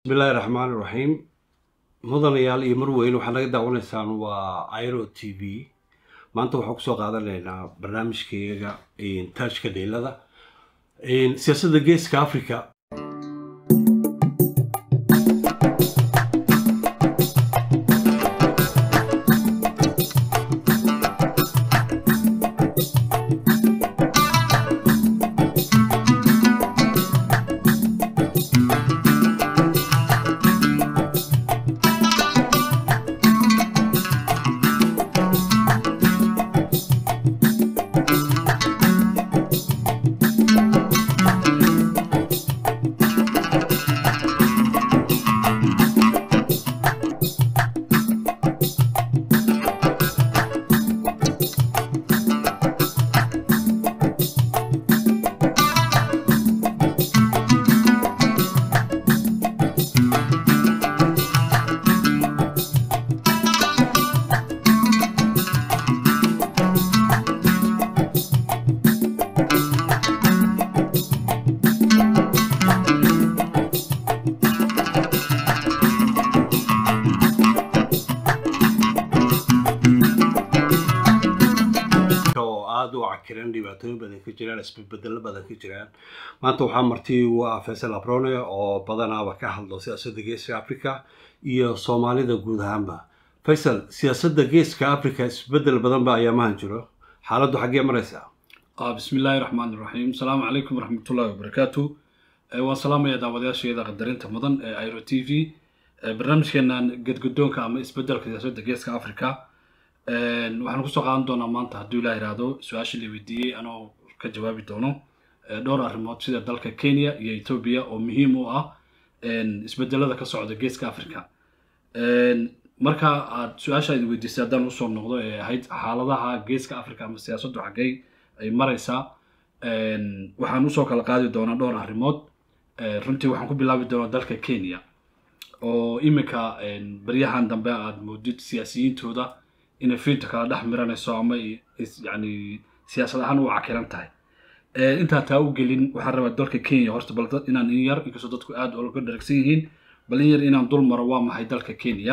bismillahi raxmaan iraxiim mudanayaal iyo marweyn waxaad naga daawanaysaan waa iro t v maanta waxaan kusoo qaadanaynaa barnaamijkayaga taajka dheelada siyaasadda geeska africa oo aada u cakiran dhibaatooyin badan ka jiraan isbedbedelo badan ka jiraan maanta waxaa marti ugu ah faysal abrone oo badanaaba ka hadlo siyaasadda geeska africa iyo soomaalida guud ahaanba faysal siyaasadda geeska africa isbedel badan ba ayaamahan jiro xaaladdu xaggee maraysaa bismi illaahi raxmaan iraxiim asalaamu calaykum waraxmatullaahi wabarakaatu waan salaamaya daawadayaasheeda qadarinta mudan ee iro t v barnaamijkeenan gedgudoonka ama isbedelka siyaasadda geeska africa waxaan kusoo qaadan doonaa maanta hadduu ilaa ihahdo su-aasha la weydiiyey anoo ka jawaabi doono dhowr arrimood sida dalka kenya iyo ethoobia oo muhiim u ah isbedelada ka socda geeska africa marka aad su-aasha idin weydiisay haddaan usoo noqdo ee ahayd xaaladaha geeska africa ama siyaasaddu xaggay ay maraysaa waxaan usoo kala qaadi doonaa dhowr arrimood runtii waxaan ku bilaabi doonaa dalka kenya oo iminka baryahan dambe aad moodid siyaasiyiintooda inay fiinta kala dhex miranayso ama yani siyaasad ahaan u cakiran tahay intaa taa u gelin waxaan rabaa dalka kenya horta bal inaan in yar inkastoo dadku aada oga dharagsan yihiin bal in yar inaan dul maro waa maxay dalka kenya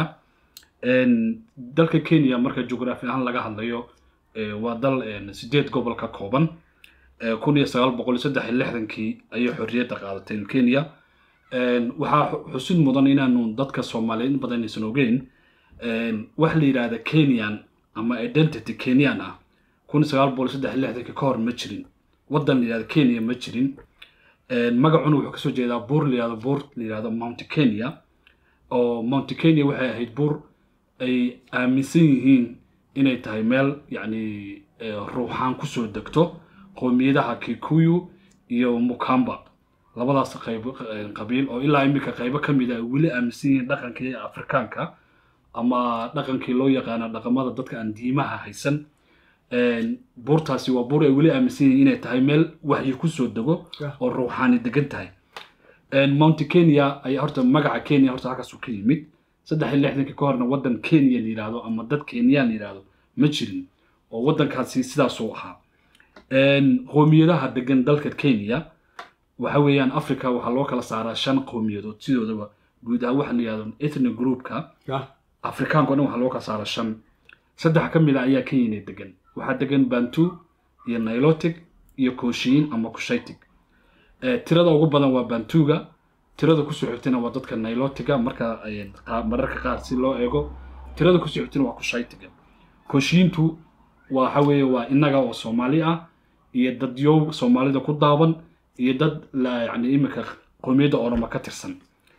dalka kenya marka jugraafi ahaan laga hadlayo waa dal sideed gobol ka kooban kun iyo sagaal boqol iyo saddex iyo lixdankii ayay xorriyadda qaadatay kenya waxaa xusid mudan inaanu dadka soomaaliyeed in badan aysan ogeyn wax la yidhaahda kenyan ama identity kenyan ah kun iyo sagaal boqol iyo saddex iyo lixdankii ka hor ma jirin waddan la yidhahda kenya ma jirin magacuna wuxuu kasoo jeedaa buur la yidhahdo buur la yidhahdo mount kenya oo mount kenya waxay ahayd buur ay aaminsan yihiin inay tahay meel yacni ruuxaan kusoo degto qowmiyadaha kikuyu iyo mukamba labadaas qayb qabiil oo ilaa iminka qaybo ka mid a weli aaminsan yihiin dhaqankii afrikaanka ama dhaqankii loo yaqaana dhaqamada dadka aan diimaha haysan buurtaasi waa buur ay weli aaminsan yihiin inay tahay meel waxyi kusoo dego oo ruuxaani degan tahay mount kenya ayaa horta magaca kenya horta halkaasuu ka yimid saddex iyo lixdankii ka horna waddan kenya la yidhaahdo ama dad kenyaan la yidhaahdo ma jirin oo waddankaasi sidaasuu ahaa qowmiyadaha degan dalka kenya waxa weeyaan africa waxaa loo kala saaraa shan qowmiyadood sidoodaba guud ahaan waxa la yidhahdo ethnic groupka afrikaanka o dhan waxaa loo kala saaraa shan saddex ka mid a ayaa kenya degan waxaa degan bantu iyo nilotic iyo koshiin ama kushaytig tirada ugu badan waa bantuga tirada kusoo xigtana waa dadka nilotiga marka mararka qaar si loo eego tirada kusoo xigtana waa kushaytiga koshiintu waxa weeye waa innaga oo soomaali ah iyo dad yow soomaalida ku daaban iyo dad yani iminka qowmiyadda oroma ka tirsan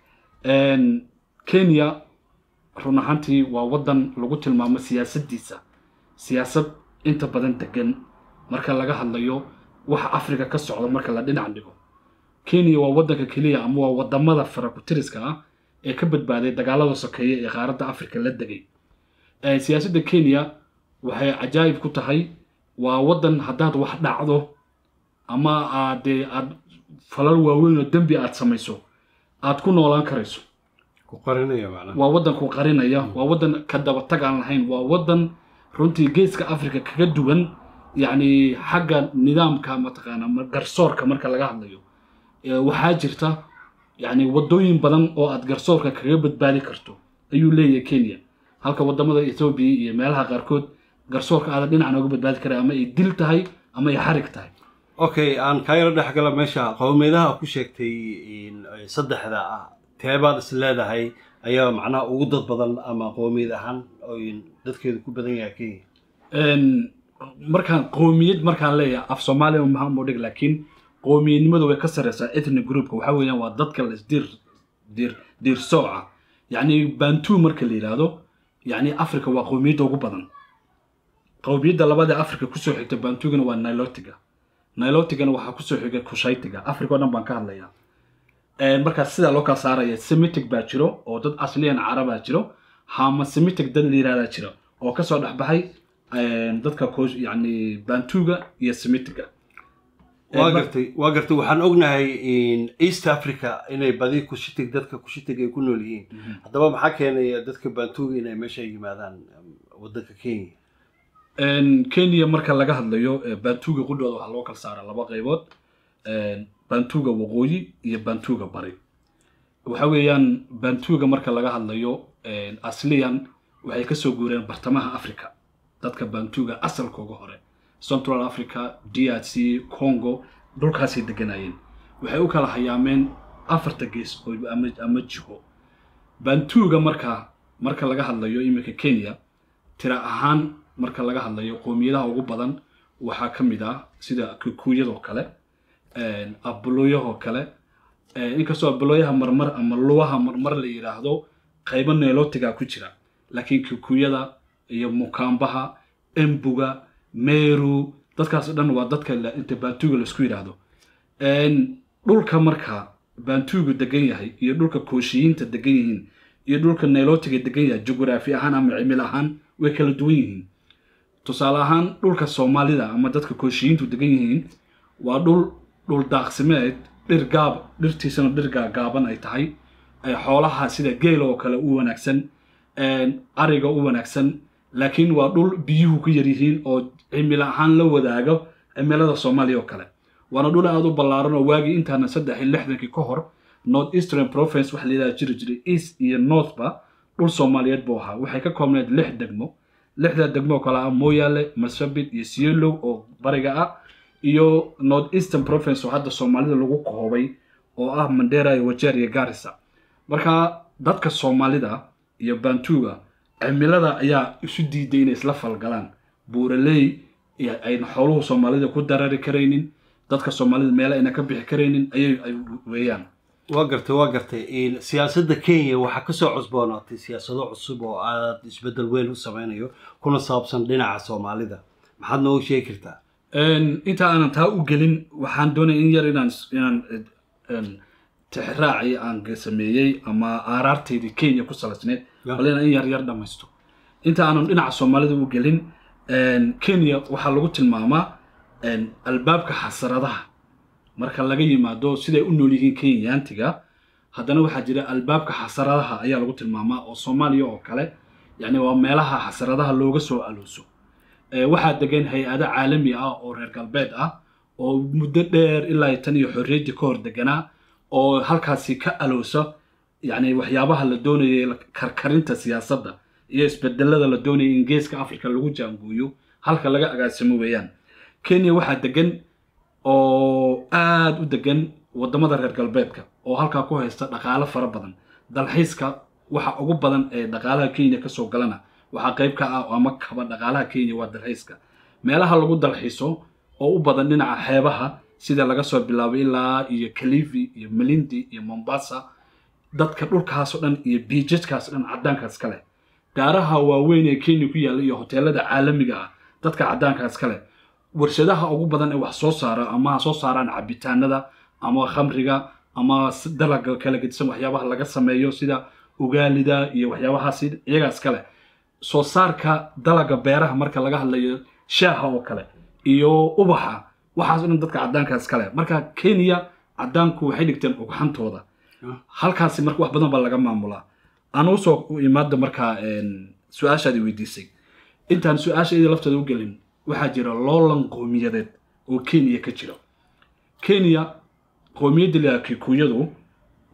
kenya run ahaantii waa waddan lagu tilmaamo siyaasaddiisa siyaasad inta badan degan marka laga hadlayo waxa africa ka socda marka la dhinac dhigo kenya waa waddanka keliya ama waa wadamada farakutiriska ah ee ka badbaaday dagaalada sokeeye ee qaaradda africa la degay siyaasadda kenya waxay cajaayib ku tahay waa waddan haddaad wax dhacdo ama aad dee aad falal waaweyn oo dembi aad samayso aad ku noolaan karayso ku qarinaya macnaha waa waddan ku qarinaya waa waddan ka dabatag aan lahayn waa waddan runtii geeska africa kaga duwan yacni xagga nidaamka mataqaana ma- garsoorka marka laga hadlayo ee waxaa jirta yacni waddooyin badan oo aad garsoorka kaga badbaadi karto ayuu leeyahay kenya halka waddamada ethoobiya iyo meelaha qaarkood garsoorka aadan dhinacna uga badbaadi karay ama ay dil tahay ama ay xarig tahay okay aan kaa yaro dhex gala meesha qowmiyadaha ku sheegtay saddexda ah teebaad is leedahay ayaa macnaha ugu dad badan ama qowmiyad ahaan dadkeedu ku badan yahay kenya markaan qowmiyad markaan leeyahay af soomaaliya maxaan u dhig laakiin qowmiyadnimadu way ka sareysaa ethnic groupka waxaa weeyaan waa dadka la isdiir diir diir sooca yacni bantu marka la yidhaahdo yacni africa waa qowmiyadda ugu badan qowmiyadda labada africa kusoo xigta bantugana waa nilotiga nilotigana waxaa kusoo xigay kushaytiga africa o dhan baan ka hadlayaa markaa sidaa loo kala saaraya semitic baa jiro oo dad asliyan carabaa jiro hama semitic dad la yihahdaa jiro oo kasoo dhexbaxay dadka yani bantuga iyo semitiga waa gartay waa gartay waxaan ognahay east africa inay badi kushitig dadka kushitig ay ku nool yihiin haddaba maxaa keenaya dadka bantuga inay meesha yimaadaan waddanka kenya kenya marka laga hadlayo bantuga qudhooda waxaa loo kala saaraa laba qaybood bantuga waqooyi iyo bantuga bari waxa weeyaan bantuga marka laga hadlayo asliyan waxay kasoo guureen bartamaha africa dadka bantuga asalkooga hore central africa d r c congo dhulkaasay deganayeen waxay u kala hayaameen afarta gees ama jiho bantuga marka marka laga hadlayo iminka kenya tira ahaan marka laga hadlayo qowmiyadaha ugu badan waxaa ka mid ah sida kikuyadoo kale abulooyahoo kale inkastoo abulooyaha marmar ama luwaha marmar la yidhaahdo qaybo neelotiga ku jira laakiin kikuyada iyo mukaambaha embuga meru dadkaas dhan waa dadka inta bantuga laisku yidhaahdo dhulka marka bantugu degan yahay iyo dhulka kooshiyiinta degan yihiin iyo dhulka neelotiga degan yahay jugraafi ahaan ama cimil ahaan way kala duwan yihiin tusaale ahaan dhulka soomaalida ama dadka kooshiyiintu degan yihiin waa dhul dhul daaqsimeed dhir gaab dhirtiisana dhir gaagaaban ay tahay xoolaha sida geela oo kale u wanaagsan ariga u wanaagsan laakiin waa dhul biyuhu ku yar yihiin oo cimilo ahaan la wadaago cimilada soomaaliya oo kale waana dhul aada u ballaaran oo waagii intaana saddex iyo lixdankii ka hor north eastern province waxa la yidhaha jiri jiray east iyo northba dhul soomaaliyeed buu ahaa waxay ka koobneed lix degmo lixda degmo oo kale ah mooyaale marsabit iyo sielow oo bariga ah iyo north eastern province oo hadda soomaalida lagu koobay oo ah mandera iyo wajeer iyo garissa marka dadka soomaalida iyo bantuga cimilada ayaa isu diiday inay isla falgalaan buuraley ayna xooluhu soomaalida ku darari karaynin dadka soomaalida meele ayna ka bixi karaynin ayay ay weeyaan waa gartay waa gartay siyaasadda kenya waxaa kasoo cusboonaatay siyaasado cusub oo aad isbeddel weyn u sameynayo kuna saabsan dhinaca soomaalida maxaad noogu sheegi kartaa inta aanan taa u gelin waxaan doonaya in yar inaan inaan tixraaci aan sameeyey ama aaraarteydii kenya ku salaysneed bal inaan in yar yar dhamaysto inta aanan dhinaca soomaalida u gelin kenya waxaa lagu tilmaamaa albaabka xasaradaha marka laga yimaado siday u nool yihiin kenyaantiga haddana waxaa jira albaabka xasaradaha ayaa lagu tilmaamaa oo soomaaliya oo kale yacni waa meelaha xasaradaha looga soo alooso waxaa degan hay-ado caalami ah oo reer galbeed ah oo muddo dheer ilaa tan iyo xorriyaddii ka hor deganaa oo halkaasi ka aloosa yacni waxyaabaha la doonayay karkarinta siyaasadda iyo isbedelada la doonayay in geeska africa lagu jaanguuyo halka laga agaasimo weeyaan kenya waxaa degan oo aada u degan waddamada reer galbeedka oo halkaa ku haysta dhaqaalo fara badan dalxiiska waxa ugu badan ee dhaqaalaha kenya kasoo galana waxaa qayb ka ah ama kaba dhaqaalaha kenya waa dalxiiska meelaha lagu dalxiiso oo u badan dhinaca xeebaha sida laga soo bilaabay ilaa iyo calivi iyo melindi iyo mombasa dadka dhulkaasoo dhan iyo biijajkaasoo dhan caddaankaas kale daaraha waaweyn ee kenya ku yaalla iyo hoteelada caalamiga ah dadka caddaankaas kale warshadaha ugu badan ee wax soo saara ama ha soo saaraan cabitaanada ama khamriga ama dalaga kala gedisan waxyaabaha laga sameeyo sida ugaalida iyo waxyaabahaas iyagaas kale soo saarka dalaga beeraha marka laga hadlayo shaaha oo kale iyo ubaxa waxaas o dhan dadka caddaankaas kale marka kenya caddaanku waxay dhigteen ugxantooda halkaasi marka wax badan baa laga maamulaa aan usoo imaada markaa su-aashaadi weydiisay intaan su-aasha iyada lafteeda u gelin waxaa jira loolan qowmiyadeed oo kenya ka jira kenya qowmiyadda la kikuyadu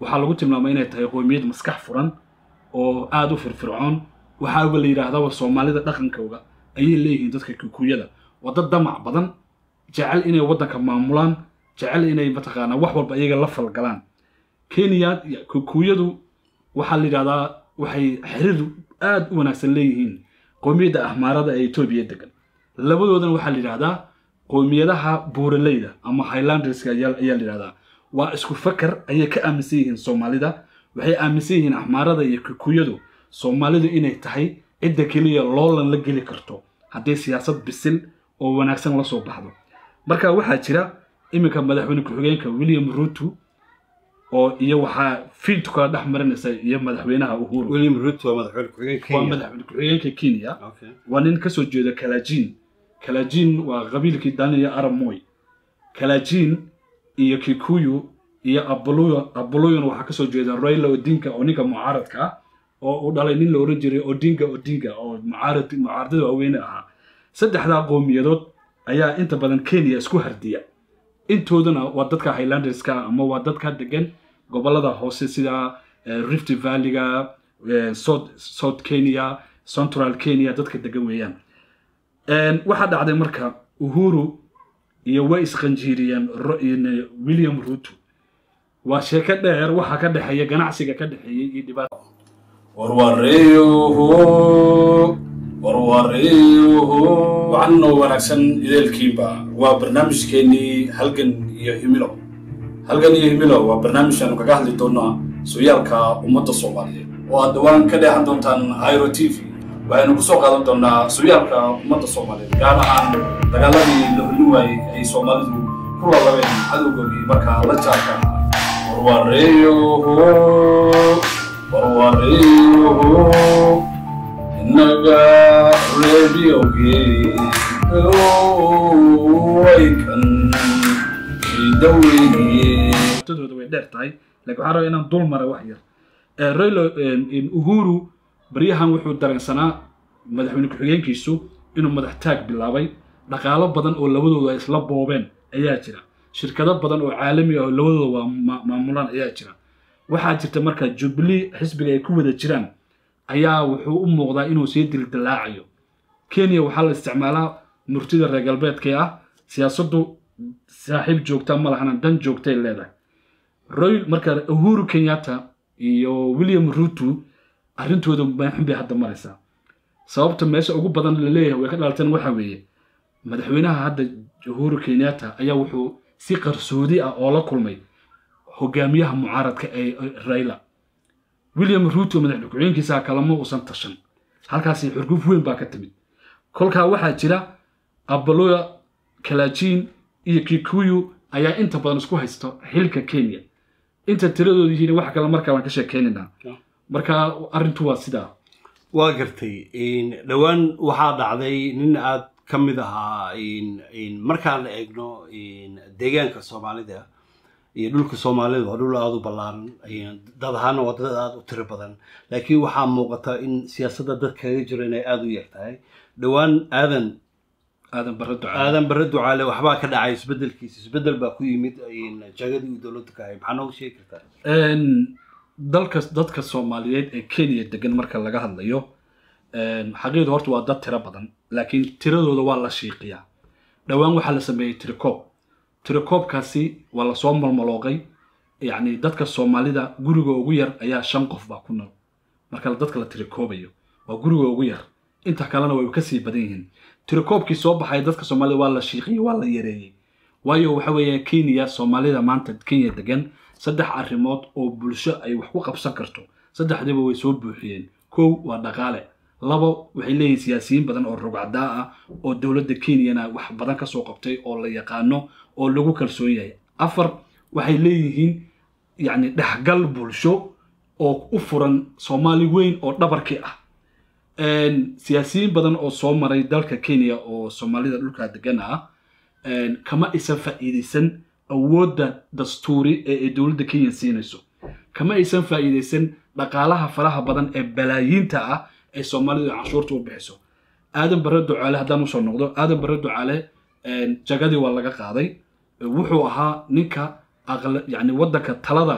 waxaa lagu tilmaamay inay tahay qoomiyad maskax furan oo aada u firfircoon waxaaba la yidhaahdaba soomaalida dhaqankooga ayay leeyihiin dadka kikuyada waa dad damac badan jecel inay waddanka maamulaan jecel inay mataqaanaa wax walba iyaga la falgalaan kenya kikuyadu waxaa la yidhahdaa waxay xiriir aada u wanaagsan leeyihiin qoomiyadda ahmaarada ee etoobiya degan labadoodana waxaa la yidhahdaa qoomiyadaha buuraleyda ama highlanderska ayaa ayaa la yidhahdaa waa isku fakar ayay ka aaminsan yihiin soomaalida waxay aaminsan yihiin axmaarada iyo kikuyadu soomaalidu inay tahay cidda keliya loolan la geli karto haddii siyaasad bisil oo wanaagsan la soo baxdo marka waxaa jira iminka madaxweyne ku-xigeenka william ruto oo iyo waxaa fiintu kala dhex marinaysa iyo madaxweynaha uhuru william ruto waa madaxweyne ku-xigeenka waa kenya madaxweyne ku-xigeenka kenya Okay. waa nin kasoo jeeda kalajin kalajin waa qabiilkii daniya arab moy kalajin iyo kikuyu iyo abuluyo abuluyona waxaa kasoo jeeda raila odinga oo ninka mucaaradka ah oo uu dhalay nin la oran jiray odinga odinga oo mucaarad mucaaradada waaweyne ahaa saddexdaa qowmiyadood ayaa inta badan kenya isku hardiya intoodana waa dadka highlanderska ama waa dadka degan gobolada hoose sida eh, rift valleyga eh, south, south kenya central kenya dadka degan weeyaan Een, waxaa dhacday marka uhuru iyo way isqanjiiriyeen Ro- in- william ruto waa sheeko dheer waxaa ka dhexeeya ganacsiga ka dhexeeyey iyo dhibaata warwareeyuhu warwareeyuhu waxaanoo wanaagsan ideelkiiba waa barnaamijkeennii halgan iyo himilo halgan iyo himilo waa barnaamij aanu kaga hadli doonaa sooyaalka ummadda soomaaliyeed oo aad dhowaan ka dheehan doontaan iro t v waxaynu ku soo qaadan doonaa sooyaalka ummadda soomaaliyeed gaar ahaan dagaaladii la hulin waayey ay soomaalidu ku lalabeen cadowgoodii markaa la jaarka ahaa warwareeyuhu warwareeyuhu innaga reebiyowgii waykan idaweyniye dhibaatadooda way dheer tahay laakiin waxaan rabaa inaan dul mara wax yar Eh, Raila eh, uhuru baryahan wuxuu dareensanaa madaxweyne ku-xigeenkiisu inuu madax taag bilaabay dhaqaalo badan oo labadooda ay isla boobeen ayaa jira shirkado badan oo caalami ah oo labadooda waa ma- maamulaan ayaa jira waxaa jirta marka jubilee xisbiga ay ku wada jiraan ayaa wuxuu u muuqdaa inuu sii dildilaacayo kenya waxaa la isticmaalaa murtida reer galbeedka ah siyaasaddu saaxiib joogta ma lahana dan joogtay leedahay royal marka uhuru kenyatta iyo william ruto arrintooda maaxun bay hadda maraysaa sababta meesha ugu badan la leeyahay way ka dhalateen waxaa weeye madaxweynaha hadda uhuru kenyatta ayaa wuxuu si qarsoodi ah oo la kulmay hogaamiyaha mucaaradka ee ee raila william ruto madaxweyne ku-xigeenkiisa kalama uusan tashan halkaasi xurguf weyn baa ka timid kolkaa waxaa jira abaloya kalajin iyo kikuyu ayaa inta badan isku haysta xilka kenya inta tiradooda yihiin wax kale markaa waan ka sheekeynaynaa marka arrintu waa sidaa waa gartay in- dhowaan waxaa dhacday nin aad ka mid ahaa in- in markaan la eegno in deegaanka soomaalida iyo dhulka soomaalida waa dhul aada u ballaaran in dad ahaana waa dad aada u tiro badan laakiin waxaa muuqata in siyaasadda dad kaga jiro inay aada u yar tahay dhowaan aadan aadan barre ducaa aadan bare ducaale waxbaa ka dhacay isbedelkiisa isbedel baa ku yimid in jagadii uu dowladda ka hay maxaa noogu sheegi kartaa Een, dalka dadka soomaaliyeed ee kenya degan marka laga hadlayo een, xaqiiqda horta waa dad tiro badan laakiin tiradooda waa la shiiqiyaa dhowaan waxaa la sameeyey tirikoob tirikoobkaasi waa lasoo malmalooqay yacni dadka soomaalida guriga ugu yar ayaa shan qof baa ku nool marka dadka la tirikoobayo waa guriga ugu yar inta kalena way kasii badan yihiin tirikoobkii soo baxay dadka soomaalida waa la shiiqiyey waa la yareeyey waayo waxa weeye kenya soomaalida maanta kenya degan saddex arrimood oo bulsho ay wax ku qabsan karto saddexdiiba way soo buuxiyeen kow waa dhaqaale labo waxay leeyihiin siyaasiyiin badan oo rugcadaa ah oo dowladda kenyana wax badan ka soo qabtay oo la yaqaano oo lagu kalsoon yahay afar waxay leeyihiin yacni dhexgal bulsho oo u furan soomaali weyn oo dhabarkii ah Een, siyaasiyiin badan oo soo maray dalka kenya oo soomaalida dhulka degan ah een, kama aysan faa'iidaysan awoodda dastuuri ee ay dowladda kenya siinayso kama aysan faa'iidaysan dhaqaalaha faraha badan ee balaayiinta ah ee soomaalidu canshuurta u bixiso aadan bare ducaale haddaan usoo noqdo aadan bare ducaale een, jagadii waa laga qaaday wuxuu ahaa ninka aqla- yacni waddanka talada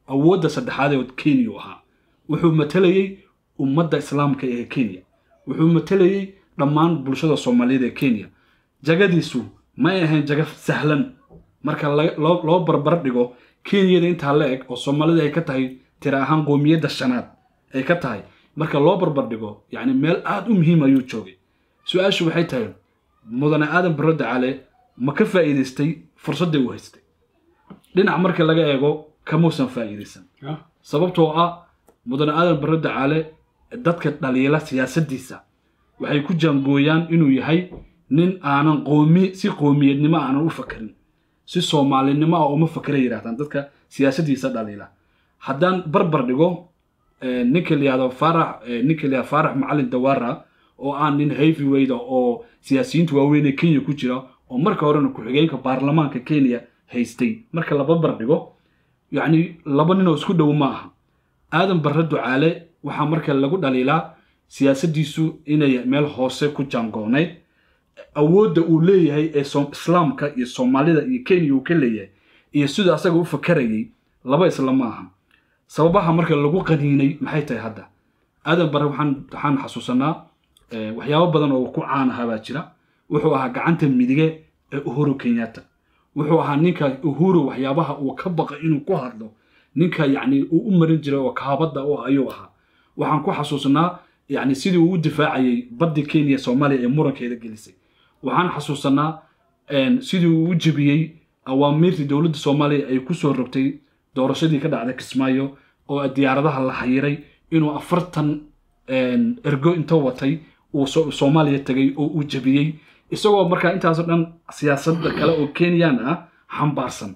awoodda saddexaad ee kenya u ahaa wuxuu matalayey ummadda islaamka ee kenya wuxuu matalayey dhammaan bulshada soomaaliyeed ee kenya jagadiisu may ahayn jaga sahlan marka la- loo loo barbar dhigo kenyada intaa la eg oo soomaalida ay ka tahay tira ahaan qoomiyadda shanaad ay ka tahay marka loo barbar dhigo yacni meel aada u muhiim ayuu joogay su-aashu waxay tahay mudane aadan barro dacaale ma ka faa'iidaystay fursadday uu haystay dhinac marka laga eego kamuusan faa'iidaysan sababtoo ah mudane aadan barro dacaale dadka dhaliila siyaasaddiisa waxay ku jaangooyaan inuu yahay nin aanan qoomi si qoomiyadnimo aanan u fakarin si soomaalinimo ah uma fakera yidhahdaan dadka siyaasaddiisa dhaliila haddaan barbar dhigo eh, ninka la yihahdo faarax eh, ninka la yihahdo faarax macalin dawaara oo aan nin heavyweight ah oo siyaasiyiinta waaweyn ee kenya ku jira oo marka horena ku-xigeenka baarlamaanka kenya haystay marka la barbar dhigo yacni laba nin oo isku dhow ma aha aadan barre ducaale waxaa marka lagu dhaliilaa siyaasaddiisu inay meel hoose ku jaangoonayd awoodda uu leeyahay ee som- islaamka iyo soomaalida iyo kenya uu ka leeyahay iyo siduu asaga u fakarayay laba isla ma aha sababaha marka lagu qaniinay maxay tahay hadda aadan bare waxaan waxaan xasuusanaa eh, waxyaabo badan oo ku caan ahaa baa jira wuxuu ahaa gacanta midige ee uhuru kenyatta wuxuu ahaa ninka uhuru waxyaabaha uu ka baqay inuu ku hadlo ninka yacni uu u marin jiray oo kaabadda u ayuu ahaa waxaan ku xasuusanaa yacni sidii uu u difaacayay baddi kenya ee soomaaliya ee murankeeda gelisay waxaan xasuusanaa een, sidii uu u jebiyey awaamiirtii dowladda soomaaliya ay ku soo rogtay doorashadii ka dhacday kismaayo oo diyaaradaha la xayiray inuu afartan een, ergo inta watay uu so- soomaaliya tegay oo uu jebiyey isagoo markaa intaasoo dhan siyaasadda kale oo kenyan ah xambaarsan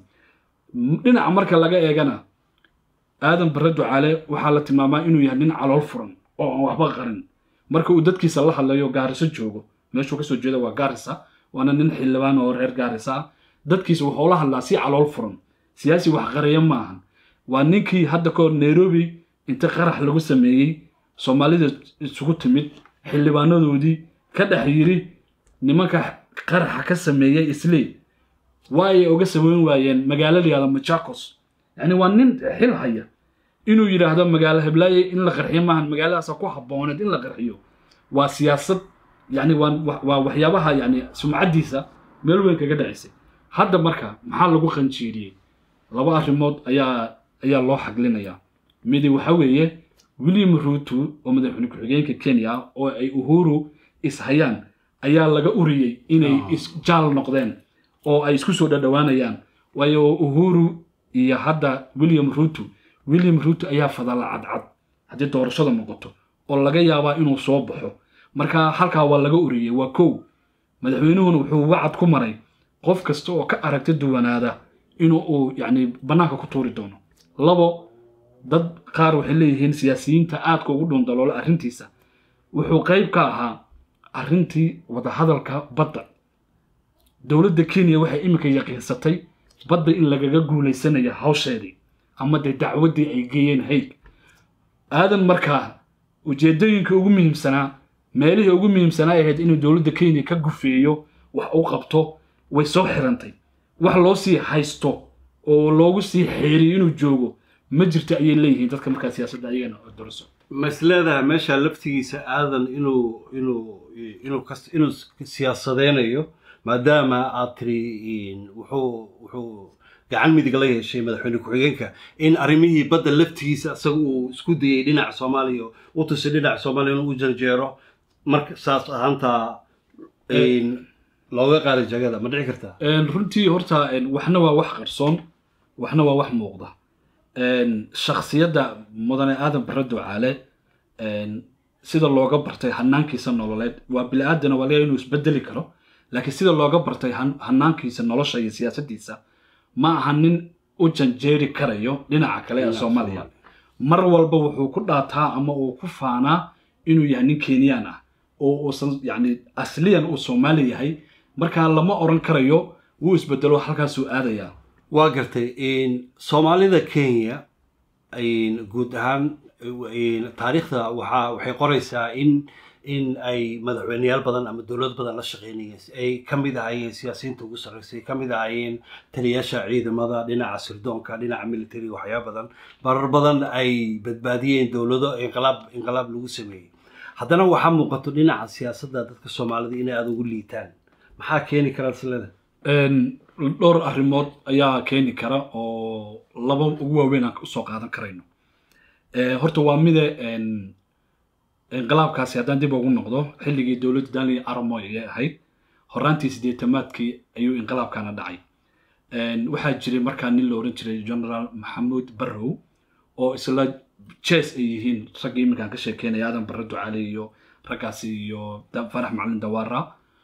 M- dhinaca marka laga eegana aadan barre ducaale waxaa la tilmaamaa inuu yahay nin calool furan oo aan waxba qarin marka uu dadkiisa la hadlayo gaariso joogo meeshuu kasoo jeeda waa gaarisa waana nin xildhibaan oo reer gaarisa ah dadkiisa wuxuu la hadlaa si calool furan siyaasi wax qaraya ma ahan waa ninkii hadda ka hor nairobi inta qarax lagu sameeyey soomaalida isugu timid xildhibaanadoodii ka dhex yiri nimanka qaraxa ka sameeyey isley waayay oga sameyn waayeen magaalo la yihahdo machakos yani waa nin xil haya inuu yidhaahdo magaalo heblaaye in la qarxiyo maahan magaaladaasa ku habbooneed in la qarxiyo waa siyaasad yani waa wa- waa waxyaabaha yani sumcaddiisa meel weyn kaga dhacisay hadda marka maxaa lagu qanjiiriyey laba arrimood ayaa ayaa loo xaglinayaa midi waxa weeye william ruto oo madaxweyne ku-xigeenka kenya ah oo ay uhuru ishayaan ayaa laga uriyey inay isjaal noqdeen oo ay isku soo dhadhawaanayaan waayo uhuru iyo hadda william ruto william ruto ayaa fadala cadcad haddii doorashada noqoto oo laga yaabaa inuu soo baxo marka halkaa waa laga uriyey waa kow madaxweynuhuna wuxuu wacad ku maray qof kasta oo ka aragti duwanaada inuu uu yacni bannaanka ku tuuri doono labo dad qaar waxay leeyihiin siyaasiyiinta aadka ugu dhundaloola arrintiisa wuxuu qayb ka ahaa arrintii wadahadalka badda dowladda kenya waxay iminka yaqiinsatay badda in lagaga guulaysanayo hawsheedii ama dee dacwaddii ay geeyeen hayd aadan markaa ujeedooyinka ugu muhiimsanaa meelihii ugu muhiimsanaa ay ahayd inuu dowladda kenya ka gufeeyo wax u qabto way soo xirantay wax loo sii haysto oo loogu sii xeeriyo inuu joogo ma jirto ayay leeyihiin dadka markaa siyaasadda ayagana doriso ma is leedahay meesha laftigiisa aadan inuu inuu inuu kas inuu siyaasadeynayo maadaama aad tiri wuxuu wuxuu gacan midig la yeeshay madaxweyne ku-xigeenka in arrimihii badda laftigiisa isaga uu isku dayay dhinaca soomaaliya u tusay dhinaca soomaaliya inuu u janjeero marka saas ahaantaa looga qaada jagada ma dhici kartaa Een, runtii horta een, waxna waa wax qarsoon waxna waa wax muuqda Een, shakhsiyadda mudane aadan barre ducaale een, sida looga bartay hanaankiisa nololeed waa bili-aadana waa laga inuu isbedeli karo laakiin sida looga bartay han- hanaankiisa nolosha iyo siyaasaddiisa ma aha nin u janjeeri karayo dhinaca kale ee Dhinaca soomaaliya mar walba wuxuu ku dhaataa ama uu ku faanaa inuu yahay nin kenyaan ah oo uusan yani asliyan uu soomaali yahay markaa lama oran karayo wuu isbedelo halkaasuu aadayaa waa gartay soomaalida kenya guud ahaan taariikhda waxaa waxay qoraysaa in in ay madaxweyneyaal badan ama dowlad badan la shaqeynayeen ay ka mid ahaayeen siyaasiyiinta ugu sarreysay ka mid ahaayeen taliyaasha ciidamada dhinaca sirdoonka dhinaca militariga waxyaaba badan marar badan ay badbaadiyeen dowlado inqilaab inqilaab lagu sameeyey haddana waxaa muuqato dhinaca siyaasadda dadka soomaalida inay aada ugu liitaan maxaa keeni kara silada dhowr arrimood ayaa keeni kara oo laba ugu waaweyn aan usoo qaadan karayno horta waa mide inqilaabkaasi haddaan dib ugu noqdo xilligii dowladda daniel aramoy ayay ahayd horaantii siddeetamaadkii ayuu inqilaabkana dhacay waxaa jiray markaa nin la oran jiray generaal maxamuud barrow oo isla jes ay yihiin raggii iminkaan ka sheekeynaya aadan barre ducaale iyo raggaasi iyo farax macalin dawaara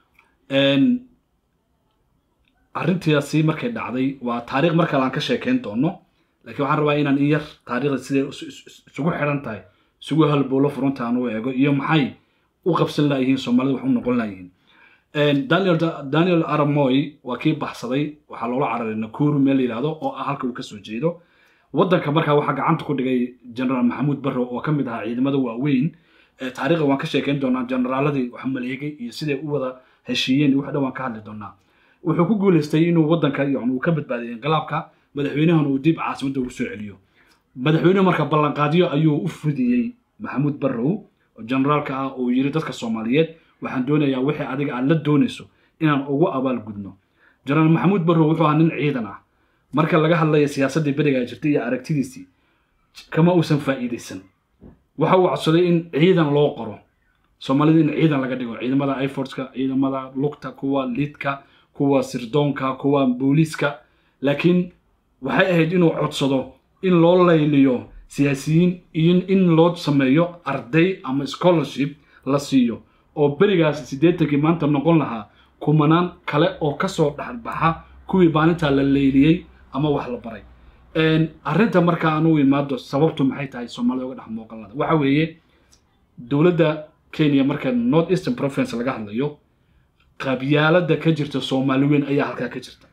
arrintaasi markay dhacday waa taariikh mar kale aan ka sheekeyn doono laakiin waxaan rabaa inaan in yar taariikhda siday isugu xidhan tahay isugu halbowlo furunta aan u eego iyo maxay u qabsan laayihiin soomaalida wax u noqon laayihiin daniel daniel aramoy waa kii baxsaday waxaa loola cararay nakuru meel la yidhahdo oo ah halka uu kasoo jeedo waddanka markaa waxaa gacanta ku dhigay generaal maxamuud barrow oo ka mid ahaa ciidamada waaweyn taariikhda waan ka sheekeyn doonaa generaaladii wax maleegay iyo siday u wada heshiiyeen iyo wax dhan waan ka hadli doonaa wuxuu ku guuleystay inuu waddanka yani uu ka badbaadiyay inqilaabka madaxweynahan uu dib caasimadda ugu soo celiyo madaxweynuhu marka ballanqaadyo ayuu u fudiyey maxamuud barrow oo generaalka ah oo yiri dadka soomaaliyeed waxaan doonayaa wixii adiga aad la doonayso inaan ugu abaal gudno jenaraal maxamuud barrow wuxuu ahaa nin ciidan ah marka laga hadlaya siyaasaddii berigaa jirtay iyo aragtidiisii kama uusan faa'iidaysan waxa uu codsaday in ciidan loo qoro soomaalida in ciidan laga dhigo ciidamada iforska ciidamada lugta kuwa liidka kuwa sirdoonka kuwa booliiska laakiin waxay ahayd inuu codsado in loo layliyo siyaasiyiin iyo in loo sameeyo arday ama scholarship la siiyo oo berigaas siddeetankii maanta noqon lahaa kumanaan kale oo kasoo dhexbaxa kuwii maalintaa la leyliyey ama wax la baray arrinta marka aan u imaado sababtu maxay tahay soomaalida uga dhex muuqanada waxa weeye dowladda kenya marka north eastern province laga hadlayo qabyaalada ka jirta soomaali weyn ayaa halkaa ka jirta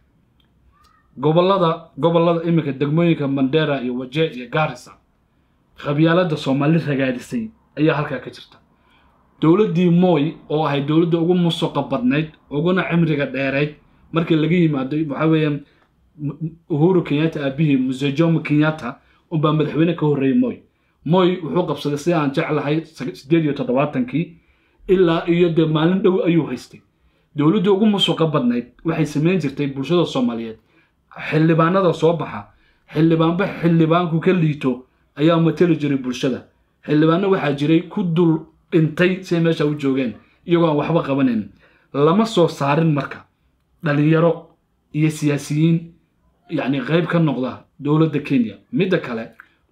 gobolada gobolada iminka degmooyinka mandera iyo waje iyo garissa qabyaalada soomaali ragaadisay ayaa halkaa ka jirta dowladdii moy oo ahayd dowladda ugu musuqa badnayd uguna cimriga dheerayd markii laga yimaado waxaa weeye uhuru kenyatta aabihii muse jomo kenyatta unbaa madaxweyne ka horreeyey moy moy wuxuu qabsaday sida aan jeclahay sideed iyo toddobaatankii ilaa iyo dee maalin dhow ayuu haystay dowladdii ugu musuqa badnayd waxay samayn jirtay bulshada soomaaliyeed xildhibaanada soo baxa xildhibaanba xildhibaanku ka liito ayaa mateli jiray bulshada xildhibaano waxaa jiray ku dul dhintay siay meesha u joogeen iyagoo aan waxba qabanayn lama soo saarin marka dhalinyaro iyo siyaasiyiin yacni qayb ka noqda dowladda kenya midda kale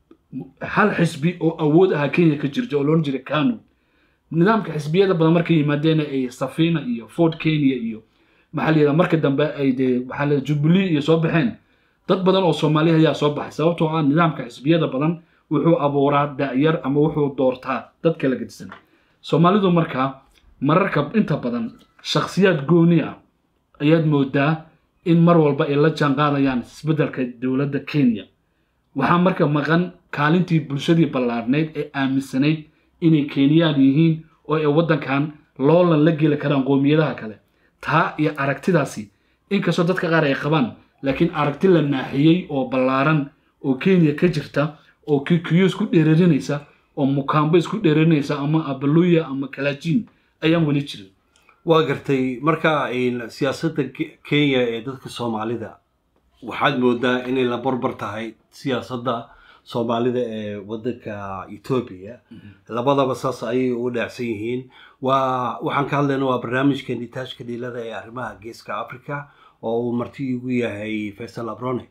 hal xisbi oo awood ahaa kenya ka jirta oo loodhan jiray kanu nidaamka xisbiyada badan markay yimaadeena ay safina iyo ford kenya iyo maxaa la yidhaha marka dambe ay dee maxaa la jubilee iyo soo baxeen dad badan oo soomaaliya ayaa soo baxay sababtoo ah nidaamka xisbiyada badan wuxuu abuuraa da'yar ama wuxuu doortaa dad kala gedisan soomaalidu markaa mararka inta badan shakhsiyaad gooni ah ayaad moodaa in mar walba ay la jaan qaadayaan isbeddelka dowladda kenya waxaa marka maqan kaalintii bulshadii ballaarnayd ee aaminsanayd inay kenyaan yihiin oo ay waddankan loolan la geli karaan qoomiyadaha kale taa iyo aragtidaasi inkastoo dadka qaar ay qabaan laakiin aragti la naaxiyey oo ballaaran oo kenya ka jirta oo kikiyo isku dheerarinaysa oo mukaambo isku dheerarinaysa ama abaluya ama kalaajiin ayaan weli jirin waa gartay marka siyaasadda kenya ee dadka soomaalida waxaad moodaa inay la barbar tahay siyaasadda soomaalida ee waddanka etoobiya labadaba saas ayay ugu dhaacsan yihiin waa waxaan ka hadlayna waa barnaamijka nitaashka dhiilada ee arrimaha geeska africa oo uu marti igu yahay faysal abrone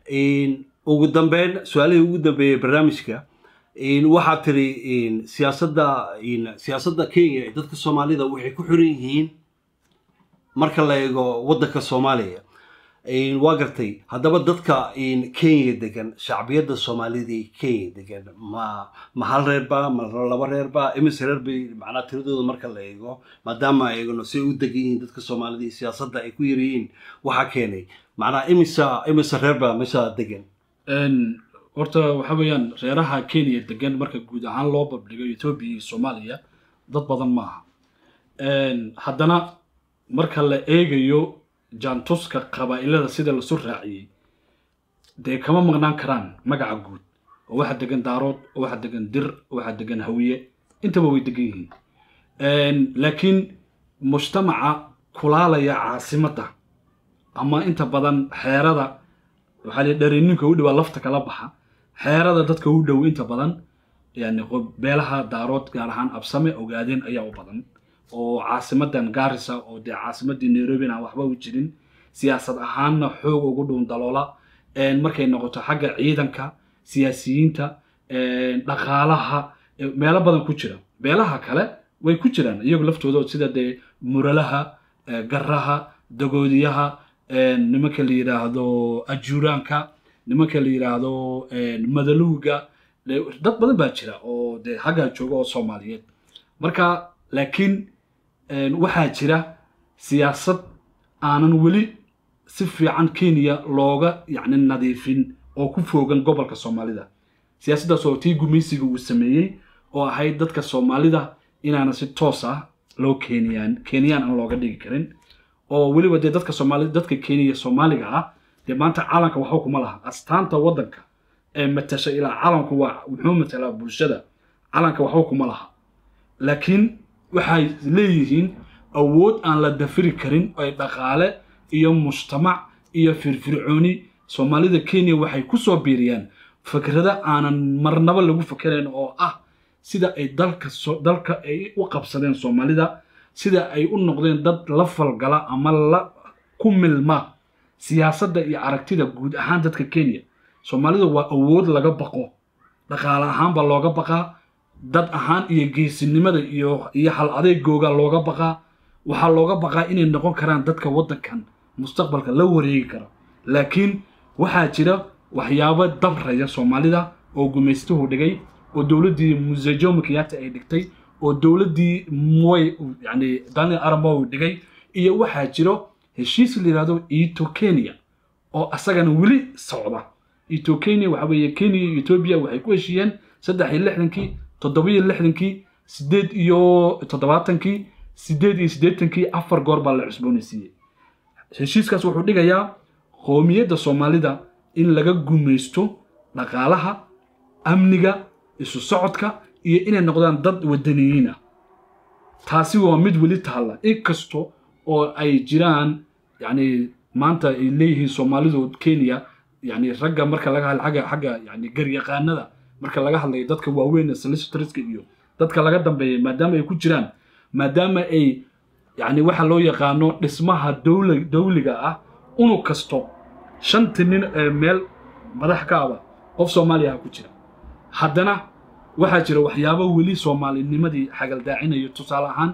ugu dambeyn su-aalihii ugu dambeeyey barnaamijka waxaad tiri siyaasadda siyaasadda kenya ee dadka soomaalida waxay ku xiran yihiin marka la eego waddanka soomaaliya waa gartay haddaba dadka kenya degan shacbiyadda soomaalida ee kenya degan ma ma hal reerba ma laba reerba imise reer bay macnaa tiradooda marka la eego maadaama eegno say u degan yihiin dadka soomaalida iyo siyaasadda ay ku yaryihiin waxaa keenay macnaa imisa imise reerba meesha degan horta waxa weeyaan reeraha kenya degan marka guud ahaan loo babdhigo etoobiya iyo soomaaliya dad badan ma aha haddana marka la eegayo jaantuska qabaa'ilada sida lasu raaciyey dee kama maqnaan karaan magaca guud oo waxaa degan daarood oo waxaa degan dir oo waxaa degan hawiye intaba way degan yihiin laakiin mujtamaca kulaalaya caasimadda ama inta badan xeerada waxaa la dharininka u dhawaa lafta kala baxa xeerada dadka u dhow inta badan yani beelaha daarood gaar ahaan absame ogaadeen ayaa u badan oo caasimadan gaarisa oo dee caasimadii nairobi aan waxba u jirin siyaasad ahaanna xoog ugu dhuun daloola markay noqoto xagga ciidanka siyaasiyiinta dhaqaalaha meelo badan ku jira beelaha kale way ku jiraan iyagu laftooda sida dee muralaha garaha dagoodiyaha nimanka la yidhaahdo ajuuraanka nimanka la yidhaahdo madaluuga dad badan baa jira oo dee xaggaa jooga oo soomaaliyeed marka laakiin waxaa jira siyaasad aanan weli si fiican kenya looga yacni nadiifin oo ku foogan gobolka soomaalida siyaasaddaas oo tii gumaysiga uu sameeyey oo ahayd dadka soomaalida inaana si toos ah loo keniyaan kenyaan aan looga dhigi karin oo weliba dee dadka soomaalida dadka kenya soomaaliga ah dee maanta caalamka waxba kuma laha astaanta waddanka ee matasha ilaa caalamku waa wuxuu matalaa bulshada caalamka waxba kuma laha laakiin waxay leeyihiin awood aan la dafiri karin ay dhaqaale iyo mujtamac iyo firfircooni soomaalida kenya waxay ku soo biiriyaan fikrada aanan marnaba lagu fakerayn oo ah sida ay dalka dalka ay u qabsadeen soomaalida sida ay u noqdeen dad la falgala ama la ku milma siyaasadda iyo aragtida guud ahaan dadka kenya soomaalida waa awood laga baqo dhaqaale ahaanba looga baqaa dad ahaan iyo geesinimada iyo iyo hal adeegooga looga baqaa waxaa looga baqaa inay noqon karaan dadka waddankan mustaqbalka la wareegi kara laakiin waxaa jira waxyaabo dabraya soomaalida oo gumaystuhu dhigay oo dowladdii muse jomo kenyatta ay dhigtay oo dowladdii moy yani daniel aramow dhigay iyo waxaa jiro heshiis la yidhahdo eto kenya oo asagana weli socda eto kenya waxa weeye kenya iyo etoobiya waxay ku heshiiyeen saddex iyo lixdankii toddoba iyo lixdankii sideed iyo toddobaatankii sideed iyo siddeetankii afar goor baa la cusboonaysiiyey heshiiskaas wuxuu dhigayaa qoomiyadda soomaalida in laga gumaysto dhaqaalaha amniga isu socodka iyo inay noqdaan dad wadaniyiin ah taasi waa mid weli taalla inkasta oo ay jiraan yani maanta ay leeyihiin soomaalidu kenya yani ragga marka laga hadla agga xagga yani garyaqaanada marka laga hadlayo dadka waaweyn ee solicitorska iyo dadka laga dambeeya maadaama ay ku jiraan maadaama ay yani waxa loo yaqaano dhismaha dowla dowliga ah unug kasto shanta nin ee meel madax ka aba qof soomaaliya ah ku jira haddana waxaa jira waxyaabo weli soomaalinimadii xagaldaacinayo tusaale ahaan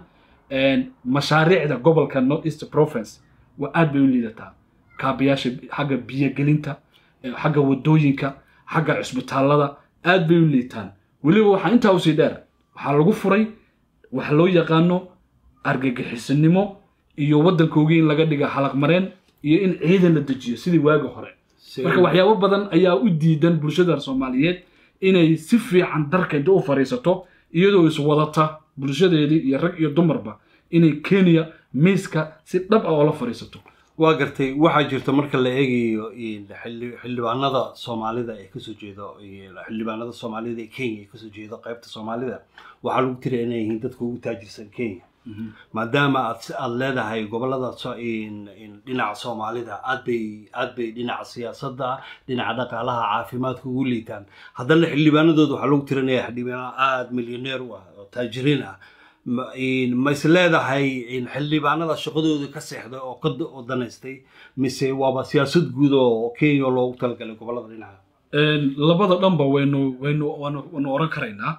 mashaariicda gobolka north east province waa aad bay u liidataa kaabayaasha xagga biyogelinta xagga wadooyinka xagga cusbitaallada aad bay u liitaan weliba waxaa intaa usii dheer waxaa lagu furay waxa loo yaqaano argagixisanimo iyo waddankoogii in laga dhiga halaqmareen iyo in ciidan la dejiyo sidii waagi hore marka waxyaabo badan ayaa u diidan bulshada soomaaliyeed inay si fiican darka inta u fadhiisato iyadoo iswadata bulshadeedii iyo rag iyo dumarba inay kenya miiska si dhab ah oo la fadhiisato waa gartay waxaa jirta marka la eegayo xili- xildhibaanada soomaalida ee kasoo jeedo xildhibaanada soomaalida ee kenya ee kasoo jeedo qaybta soomaalida waxaa lagu tiriya inay yihiin dadka ugu taajirsan kenya maadaama aad si- aad leedahay gobolada so- in- in dhinaca soomaalida aad bay aad bay dhinaca siyaasadda dhinaca dhaqaalaha caafimaadka ugu liitaan haddana xildhibaanadooda waxaa lagu tirinaya xildhibaano aada milyaneer u ah oo taajiriin ah ma in- ma is leedahay in xildhibaanada shaqadooda ka seexday oo ka da- oo danaystay mise waaba siyaasad guud oo kenya loogu talagalay gobolada dhinaca labada dhanba waynu waynu waanu waanu oran karaynaa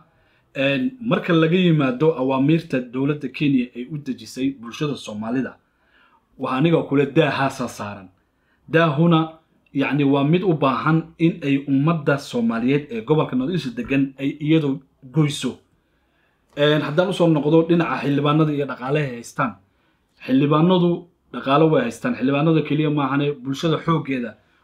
marka laga yimaado awaamiirta dowladda kenya ay u dejisay bulshada soomaalida waa aniga kule daahaasaa saaran daahuna yacni waa mid u baahan in ay ummadda soomaaliyeed ee gobolka northeast degan ay iyadu goyso haddaan usoo noqdo dhinaca xildhibaanada iyo dhaqaalaha ay haystaan xildhibaanadu dhaqaalo way haystaan xildhibaanada keliya maahane bulshada xooggeeda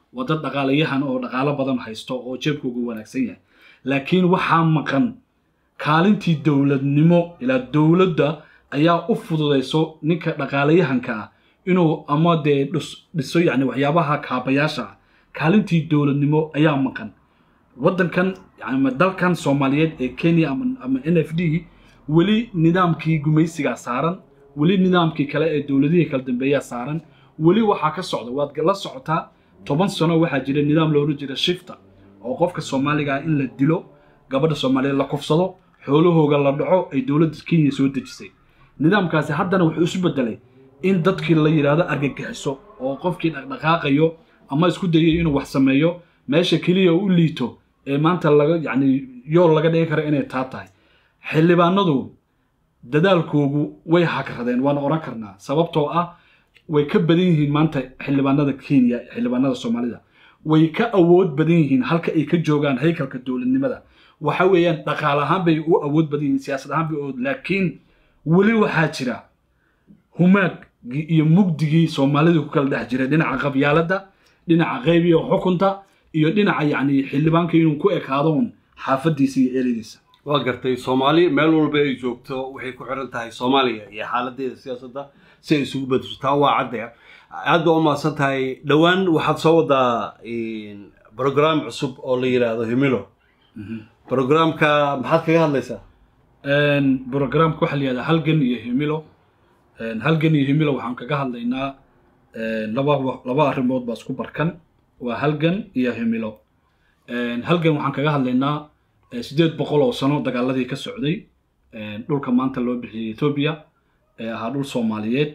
waa dad dhaqaalayahan oo dhaqaalo badan haysto oo jeebkoogu wanaagsan yahay laakiin waxaa maqan kaalintii dowladnimo ilaa dowladda ayaa u fududayso ninka dhaqaalayahanka ah inuu ama dee dhis- dhiso yacni waxyaabaha kaabayaasha ah kaalintii dowladnimo ayaa maqan waddankan ama dalkan soomaaliyeed ee kenya ama, ama n f d weli nidaamkii gumaysigaa saaran weli nidaamkii kale ee dowladihii kala dambeeyaa saaran weli waxaa ka socda waad la socotaa toban sano waxaa jira nidaam loola jira shifta oo qofka soomaaliga ah in la dilo gabadha soomaaliyeed la kufsado xoolahooga la dhaco ay dowladda kenya soo dejisay nidaamkaasi haddana wuxuu isu bedelay in dadkii la yidhaahdo argagixiso oo qofkii dhaqdhaqaaqayo ama isku dayay inuu wax sameeyo meesha keliya u liito ee maanta laga yacni yool laga dhigi kara inay taa tahay xildhibaanadu dadaalkoogu way hagradeen waan oran karnaa sababtoo ah way ka badan yihiin maanta xildhibaanada kenya xildhibaanada soomaalida way ka awood badan yihiin halka ay ka joogaan haykalka dowladnimada waxa weeyaan dhaqaal ahaan bay u awood badan yihiin siyaasad ahaan bay u awood laakiin weli waxaa jira humaagii iyo mugdigii soomaalida ku kala dhex jiray dhinaca qabyaaladda dhinaca qaybiga xukunta iyo dhinaca yacni xildhibaanka inuu ku ekaado un xaafadiisa iyo erediisa waa gartay soomaali meel walba ay joogto waxay ku xiran tahay soomaaliya iyo xaaladeeda siyaasadda si ay isugu bedesho taa waa cadde aad baa u mahadsan tahay dhowaan waxaad soo wadaa brogram cusub oo la yidhaahdo himilo programka maxaad kaga hadlaysaa programka waxaa la yihahdaa halgan iyo himilo halgan iyo himilo waxaan kaga hadlaynaa laba laba arrimood baa isku barkan waa halgan iyo himilo halgan waxaan kaga hadlaynaa siddeed boqol oo sano dagaaladii ka socday dhulka maanta loo bixiyey etoobiya ee ahaa dhul soomaaliyeed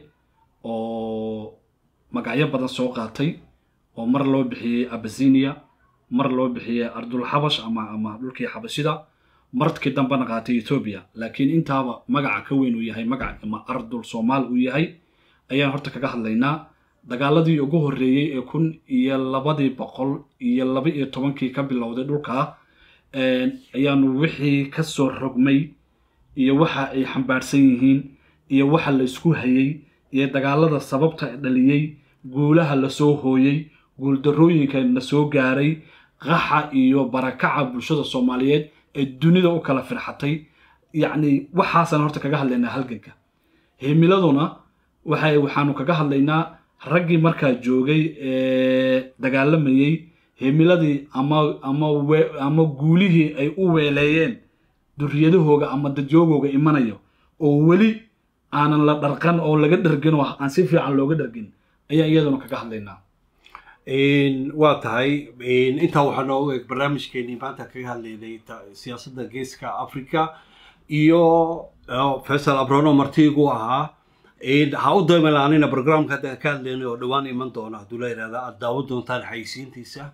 oo magacyo badan soo qaatay oo mar loo bixiyey abasinia mar loo bixiyey ardul xabash ama ama dhulkii xabashida markii dambena qaatay etoobiya laakiin intaaba magaca ka weyn uu yahay magac ama ardul soomaal uu yahay ayaan horta kaga hadlaynaa dagaaladii ugu horreeyey ee kun iyo labadii boqol iyo laba iyo tobankii ka bilowday dhulkaa ayaanu wixii ka soo rogmay iyo waxa ay xambaarsan yihiin iyo waxa la isku hayey iyo dagaalada sababta dhaliyey guulaha lasoo hooyey guuldarrooyinka la soo gaaray qaxa iyo barakaca bulshada soomaaliyeed ee dunida u kala firxatay yacni waxaasaan horta kaga hadlaynaa halganka himiladuna waxay waxaanu kaga hadlaynaa raggii markaa joogay ee dagaalamayey himiladii ama ama we ama guulihii ay u weeleeyeen duriyadahooga ama dadyoogooga imanayo oo weli aanan la dharqan oo laga dhargin oo aan si fiican looga dhargin ayaa iyaduna kaga hadlaynaa waa tahay intaa waxaa noogu eg barnaamijkeenii maanta kaga hadlaynay siyaasadda geeska africa iyo faysal abrono martiigu ahaa ha u daymalaanin programka hadda ka hadlaynay oo dhowaan iman doona hadduu la yidhahda aad daawan doontaan xayisiintiisa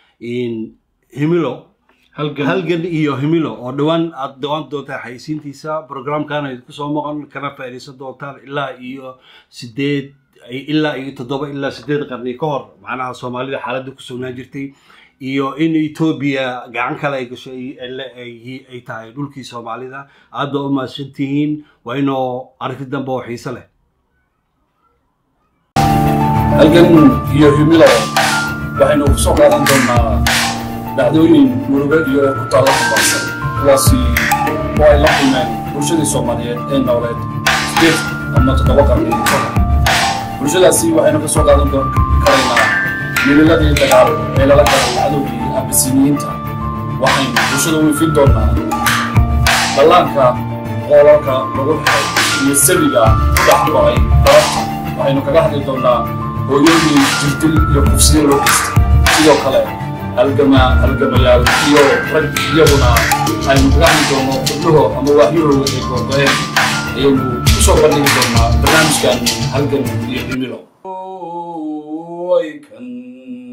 himilo halgan iyo himilo oo dhowaan aad daawan doontaan xayisiintiisa programkana idinku soo maqan kana faa'iidaysan doontaan ilaa iyo sideed ilaa iyo toddoba ilaa sideed qarni ka hor macnaha soomaalida xaaladda ku sugnaan jirtay iyo in etoobiya gacan kale ay gasho ay tahay dhulkii soomaalida aad baa u mahadsantihiin waa inoo aragti dambe oo xiise leh halgan iyo himilo waxaynu ku soo qaadan doonaa dhacdooyin murugo iyo ku taalla kubaarsan kuwaasi oo ay la kulmeen bulshadii soomaaliyeed ee nooleed sideed ama toddoba qarni ka hor bulshadaasi waxaynu ka soo qaadan karaynaa mililadii dagaal ee lala galay cadowgii abisiniyiinta waxaynu bulshada u ifin doonaa dhallaanka qoolalka lagu xiray iyo sabiga ku dhex maray darabta waxaynu kaga hadli doonaa hooyooyin jirdil iyo kufsiyo loo geystay sidoo kale halgama halgamayaal iyo rag iyaguna aynu kaga hadli doono xubnuho ama waahyahooda ay goorgoeen ayaynu ku soo bandhigi doonaa barnaamijkan halgan iyo himilo kan